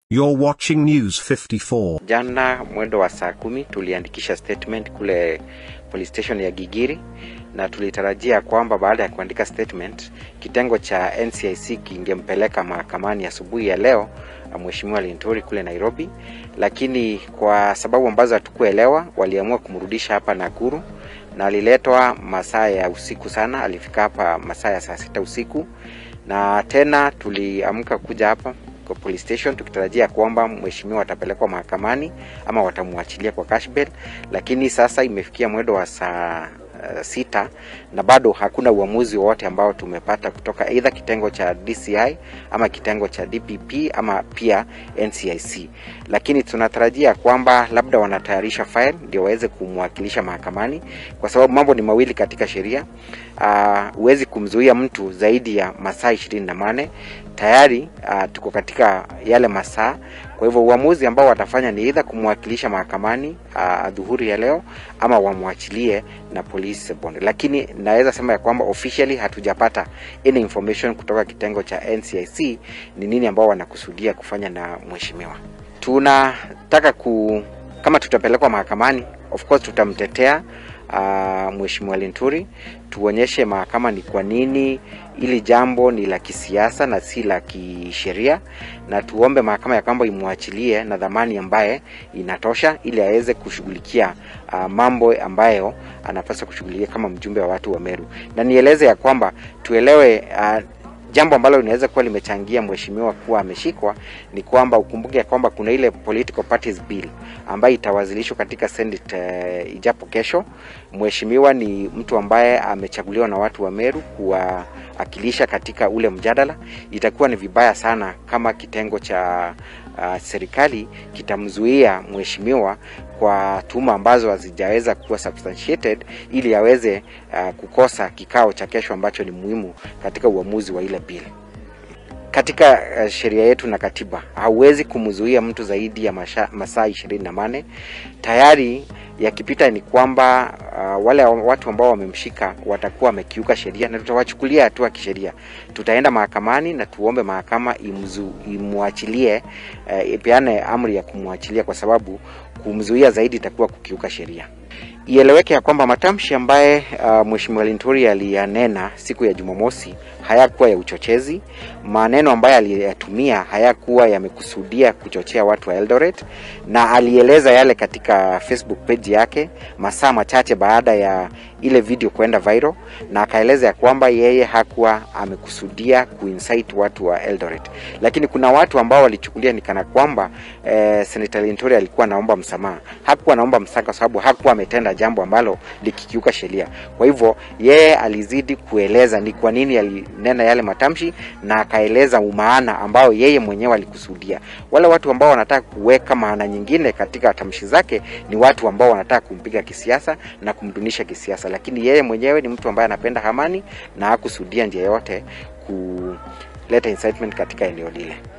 You're watching News 54. Jana mwendo wa saa kumi tuliandikisha statement kule police station ya Gigiri na tulitarajia kwamba baada ya kuandika statement kitengo cha NCIC kingempeleka mahakamani asubuhi ya, ya leo Mheshimiwa Linturi kule Nairobi, lakini kwa sababu ambazo hatukuelewa waliamua kumrudisha hapa Nakuru na aliletwa masaa ya usiku sana. Alifika hapa masaa ya saa sita usiku, na tena tuliamka kuja hapa kwa police station tukitarajia kwamba mheshimiwa atapelekwa mahakamani ama watamwachilia kwa cash bail, lakini sasa imefikia mwendo wa saa uh, sita na bado hakuna uamuzi wowote ambao tumepata kutoka aidha kitengo cha DCI ama kitengo cha DPP ama pia NCIC, lakini tunatarajia kwamba labda wanatayarisha file ndio waweze kumwakilisha mahakamani, kwa sababu mambo ni mawili katika sheria. Huwezi uh, kumzuia mtu zaidi ya masaa ishirini na nane tayari uh, tuko katika yale masaa. Kwa hivyo uamuzi ambao watafanya ni either kumwakilisha mahakamani uh, dhuhuri ya leo ama wamwachilie na police bond, lakini naweza sema ya kwamba officially hatujapata any information kutoka kitengo cha NCIC ni nini ambao wanakusudia kufanya na mheshimiwa. Tunataka ku kama tutapelekwa mahakamani, of course tutamtetea uh, mheshimiwa Linturi, tuonyeshe mahakama ni kwa nini ili jambo ni la kisiasa na si la kisheria, na tuombe mahakama ya kwamba imwachilie na dhamani ambaye inatosha ili aweze kushughulikia uh, mambo ambayo anapaswa kushughulikia kama mjumbe wa watu wa Meru. Na nieleze ya kwamba tuelewe uh, jambo ambalo linaweza kuwa limechangia mheshimiwa kuwa ameshikwa ni kwamba ukumbuke kwamba kuna ile political parties bill ambayo itawasilishwa katika Senate uh, ijapo kesho. Mheshimiwa ni mtu ambaye amechaguliwa na watu wa Meru kuwakilisha katika ule mjadala. Itakuwa ni vibaya sana kama kitengo cha uh, serikali kitamzuia mheshimiwa kwa tuhuma ambazo hazijaweza kuwa substantiated ili aweze uh, kukosa kikao cha kesho ambacho ni muhimu katika uamuzi wa ile bill. Katika uh, sheria yetu na katiba hauwezi kumzuia mtu zaidi ya masha, masaa ishirini na nane. Tayari yakipita ni kwamba uh, wale watu ambao wamemshika watakuwa wamekiuka sheria na tutawachukulia hatua kisheria. Tutaenda mahakamani na tuombe mahakama imzu, imwachilie uh, ipeane amri ya kumwachilia kwa sababu kumzuia zaidi itakuwa kukiuka sheria. Ieleweke ya kwamba matamshi ambaye uh, Mheshimiwa Linturi aliyanena siku ya Jumamosi hayakuwa ya uchochezi. Maneno ambayo aliyatumia hayakuwa yamekusudia kuchochea watu wa Eldoret, na alieleza yale katika Facebook page yake masaa machache baada ya ile video kwenda viral, na akaeleza ya kwamba yeye hakuwa amekusudia kuincite watu wa Eldoret, lakini kuna watu ambao walichukulia ni kana kwamba eh, Senator Linturi alikuwa anaomba msamaha. Hakuwa anaomba msamaha kwa sababu hakuwa ametenda jambo ambalo likikiuka sheria. Kwa hivyo yeye alizidi kueleza ni kwa nini alinena yale matamshi na akaeleza umaana ambao yeye mwenyewe alikusudia. Wale watu ambao wanataka kuweka maana nyingine katika tamshi zake ni watu ambao wanataka kumpiga kisiasa na kumdunisha kisiasa, lakini yeye mwenyewe ni mtu ambaye anapenda amani na hakusudia njia yote kuleta incitement katika eneo lile.